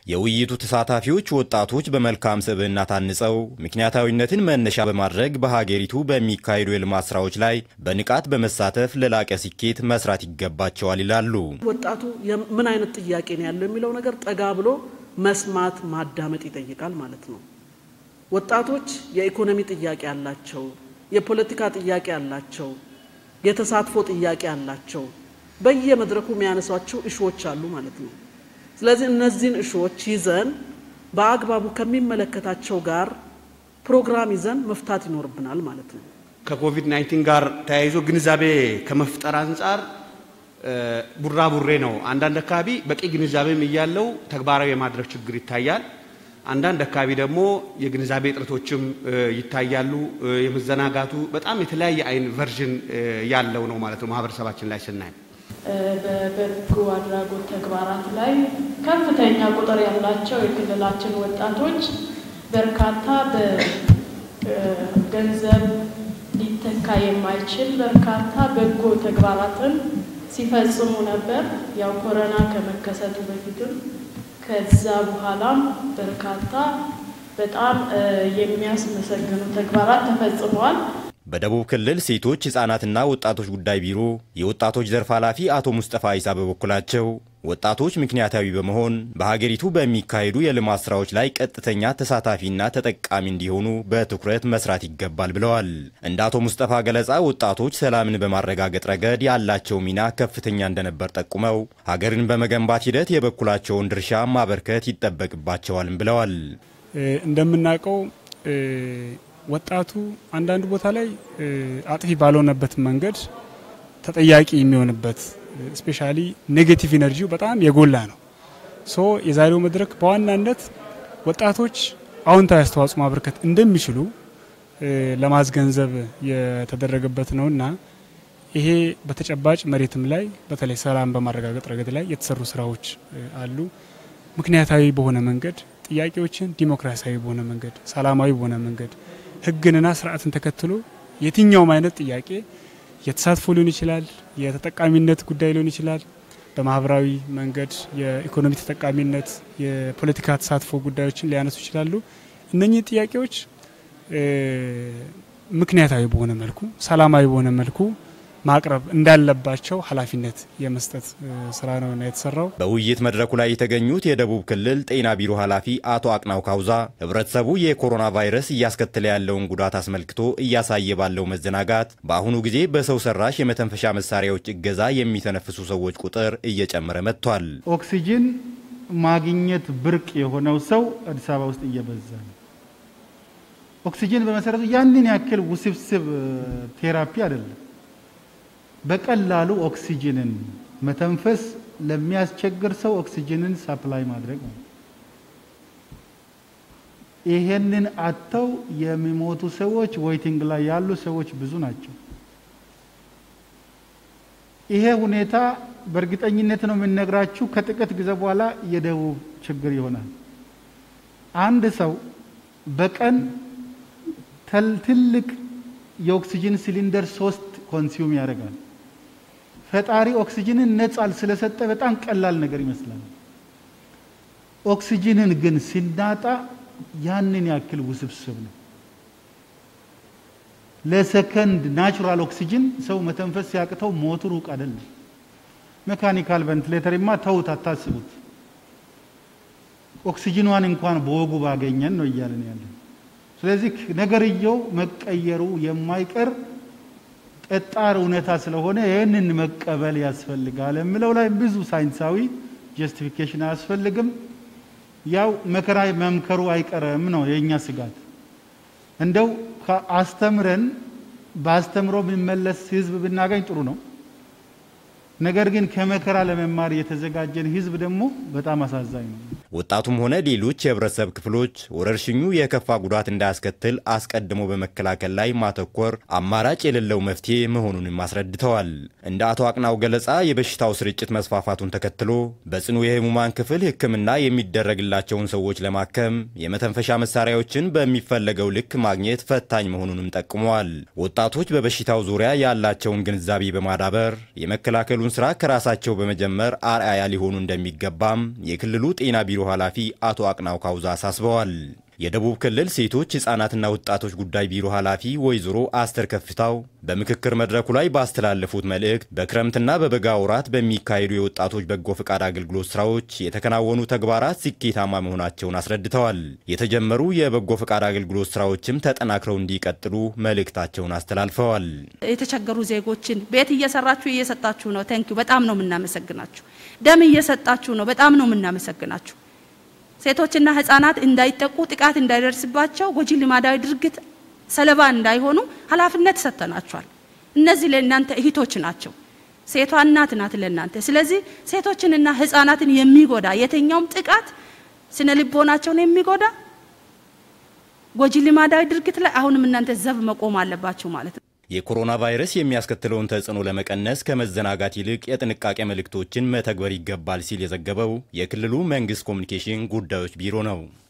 የውይይቱ ተሳታፊዎች ወጣቶች በመልካም ስብዕና ታንጸው ምክንያታዊነትን መነሻ በማድረግ በሀገሪቱ በሚካሄዱ የልማት ስራዎች ላይ በንቃት በመሳተፍ ለላቀ ስኬት መስራት ይገባቸዋል ይላሉ። ወጣቱ ምን አይነት ጥያቄ ነው ያለው የሚለው ነገር ጠጋ ብሎ መስማት ማዳመጥ ይጠይቃል ማለት ነው። ወጣቶች የኢኮኖሚ ጥያቄ አላቸው፣ የፖለቲካ ጥያቄ አላቸው፣ የተሳትፎ ጥያቄ አላቸው። በየመድረኩ የሚያነሷቸው እሾዎች አሉ ማለት ነው። ስለዚህ እነዚህን እሾዎች ይዘን በአግባቡ ከሚመለከታቸው ጋር ፕሮግራም ይዘን መፍታት ይኖርብናል ማለት ነው። ከኮቪድ 19 ጋር ተያይዞ ግንዛቤ ከመፍጠር አንጻር ቡራቡሬ ነው። አንዳንድ አካባቢ በቂ ግንዛቤም እያለው ተግባራዊ የማድረግ ችግር ይታያል። አንዳንድ አካባቢ ደግሞ የግንዛቤ እጥረቶችም ይታያሉ። የመዘናጋቱ በጣም የተለያየ አይን ቨርዥን ያለው ነው ማለት ነው ማህበረሰባችን ላይ ስናይ በበጎ አድራጎት ተግባራት ላይ ከፍተኛ ቁጥር ያላቸው የክልላችን ወጣቶች በርካታ በገንዘብ ሊተካ የማይችል በርካታ በጎ ተግባራትን ሲፈጽሙ ነበር። ያው ኮሮና ከመከሰቱ በፊትም ከዛ በኋላም በርካታ በጣም የሚያስመሰግኑ ተግባራት ተፈጽመዋል። በደቡብ ክልል ሴቶች ሕፃናትና ወጣቶች ጉዳይ ቢሮ የወጣቶች ዘርፍ ኃላፊ አቶ ሙስጠፋ ኢሳ በበኩላቸው ወጣቶች ምክንያታዊ በመሆን በሀገሪቱ በሚካሄዱ የልማት ስራዎች ላይ ቀጥተኛ ተሳታፊና ተጠቃሚ እንዲሆኑ በትኩረት መስራት ይገባል ብለዋል። እንደ አቶ ሙስጠፋ ገለጻ ወጣቶች ሰላምን በማረጋገጥ ረገድ ያላቸው ሚና ከፍተኛ እንደነበር ጠቁመው ሀገርን በመገንባት ሂደት የበኩላቸውን ድርሻ ማበርከት ይጠበቅባቸዋልም ብለዋል። እንደምናውቀው ወጣቱ አንዳንድ ቦታ ላይ አጥፊ ባልሆነበት መንገድ ተጠያቂ የሚሆንበት ስፔሻሊ ኔጌቲቭ ኢነርጂው በጣም የጎላ ነው። ሶ የዛሬው መድረክ በዋናነት ወጣቶች አዎንታዊ አስተዋጽኦ ማበርከት እንደሚችሉ ለማስገንዘብ የተደረገበት ነውና ይሄ በተጨባጭ መሬትም ላይ በተለይ ሰላም በማረጋገጥ ረገድ ላይ የተሰሩ ስራዎች አሉ። ምክንያታዊ በሆነ መንገድ ጥያቄዎችን ዲሞክራሲያዊ በሆነ መንገድ፣ ሰላማዊ በሆነ መንገድ ህግንና ስርዓትን ተከትሎ የትኛውም አይነት ጥያቄ የተሳትፎ ሊሆን ይችላል፣ የተጠቃሚነት ጉዳይ ሊሆን ይችላል፣ በማህበራዊ መንገድ የኢኮኖሚ ተጠቃሚነት፣ የፖለቲካ ተሳትፎ ጉዳዮችን ሊያነሱ ይችላሉ። እነኚህ ጥያቄዎች ምክንያታዊ በሆነ መልኩ፣ ሰላማዊ በሆነ መልኩ ማቅረብ እንዳለባቸው ኃላፊነት የመስጠት ስራ ነው የተሰራው። በውይይት መድረኩ ላይ የተገኙት የደቡብ ክልል ጤና ቢሮ ኃላፊ አቶ አቅናው ካውዛ ህብረተሰቡ የኮሮና ቫይረስ እያስከተለ ያለውን ጉዳት አስመልክቶ እያሳየ ባለው መዘናጋት በአሁኑ ጊዜ በሰው ሰራሽ የመተንፈሻ መሳሪያዎች እገዛ የሚተነፍሱ ሰዎች ቁጥር እየጨመረ መጥቷል። ኦክሲጅን ማግኘት ብርቅ የሆነው ሰው አዲስ አበባ ውስጥ እየበዛ ነው። ኦክሲጅን በመሰረቱ ያንን ያክል ውስብስብ ቴራፒ አይደለም። በቀላሉ ኦክሲጅንን መተንፈስ ለሚያስቸግር ሰው ኦክሲጅንን ሳፕላይ ማድረግ ነው። ይሄንን አጥተው የሚሞቱ ሰዎች ዌይቲንግ ላይ ያሉ ሰዎች ብዙ ናቸው። ይሄ ሁኔታ በእርግጠኝነት ነው የምነግራችሁ ከጥቂት ጊዜ በኋላ የደቡብ ችግር ይሆናል። አንድ ሰው በቀን ትልቅ የኦክሲጅን ሲሊንደር ሶስት ኮንሱም ያደርጋል። ፈጣሪ ኦክሲጅንን ነጻል ስለሰጠ በጣም ቀላል ነገር ይመስላል። ኦክሲጅንን ግን ሲናጣ ያንን ያክል ውስብስብ ነው። ለሰከንድ ናቹራል ኦክሲጅን ሰው መተንፈስ ሲያቅተው ሞቱ ሩቅ አይደለም። ሜካኒካል ቬንቲሌተርማ ተውት፣ አታስቡት። ኦክሲጅኗን እንኳን በወጉ ባገኘን ነው እያለን ያለን። ስለዚህ ነገርየው መቀየሩ የማይቀር ጠጣር እውነታ ስለሆነ ይህንን መቀበል ያስፈልጋል የምለው ላይ ብዙ ሳይንሳዊ ጀስቲፊኬሽን አያስፈልግም። ያው መከራ መምከሩ አይቀርም ነው የእኛ ስጋት። እንደው አስተምረን በአስተምሮ የሚመለስ ህዝብ ብናገኝ ጥሩ ነው። ነገር ግን ከመከራ ለመማር የተዘጋጀን ህዝብ ደግሞ በጣም አሳዛኝ ነው። ወጣቱም ሆነ ሌሎች የህብረተሰብ ክፍሎች ወረርሽኙ የከፋ ጉዳት እንዳያስከትል አስቀድሞ በመከላከል ላይ ማተኮር አማራጭ የሌለው መፍትሄ መሆኑንም አስረድተዋል። እንደ አቶ አቅናው ገለጻ የበሽታው ስርጭት መስፋፋቱን ተከትሎ በጽኑ የህሙማን ክፍል ሕክምና የሚደረግላቸውን ሰዎች ለማከም የመተንፈሻ መሳሪያዎችን በሚፈለገው ልክ ማግኘት ፈታኝ መሆኑንም ጠቁመዋል። ወጣቶች በበሽታው ዙሪያ ያላቸውን ግንዛቤ በማዳበር የመከላከሉ ስራ ከራሳቸው በመጀመር አርአያ ሊሆኑ እንደሚገባም የክልሉ ጤና ቢሮ ቢሮ ኃላፊ አቶ አቅናው ካውዛ አሳስበዋል። የደቡብ ክልል ሴቶች ሕፃናትና ወጣቶች ጉዳይ ቢሮ ኃላፊ ወይዘሮ አስተር ከፍታው በምክክር መድረኩ ላይ ባስተላለፉት መልእክት በክረምትና በበጋ ወራት በሚካሄዱ የወጣቶች በጎ ፈቃድ አገልግሎት ስራዎች የተከናወኑ ተግባራት ስኬታማ መሆናቸውን አስረድተዋል። የተጀመሩ የበጎ ፈቃድ አገልግሎት ስራዎችም ተጠናክረው እንዲቀጥሉ መልእክታቸውን አስተላልፈዋል። የተቸገሩ ዜጎችን ቤት እየሰራችሁ እየሰጣችሁ ነው። ተንኪዩ በጣም ነው የምናመሰግናችሁ። ደም እየሰጣችሁ ነው። በጣም ነው የምናመሰግናችሁ። ሴቶችና ህጻናት እንዳይጠቁ ጥቃት እንዳይደርስባቸው ጎጂ ልማዳዊ ድርጊት ሰለባ እንዳይሆኑ ኃላፊነት ሰጥተናቸዋል። እነዚህ ለእናንተ እህቶች ናቸው። ሴቷ እናት ናት ለእናንተ። ስለዚህ ሴቶችንና ህጻናትን የሚጎዳ የትኛውም ጥቃት ስነ ልቦናቸውን የሚጎዳ ጎጂ ልማዳዊ ድርጊት ላይ አሁንም እናንተ ዘብ መቆም አለባችሁ ማለት ነው። የኮሮና ቫይረስ የሚያስከትለውን ተጽዕኖ ለመቀነስ ከመዘናጋት ይልቅ የጥንቃቄ መልእክቶችን መተግበር ይገባል ሲል የዘገበው የክልሉ መንግስት ኮሚኒኬሽን ጉዳዮች ቢሮ ነው።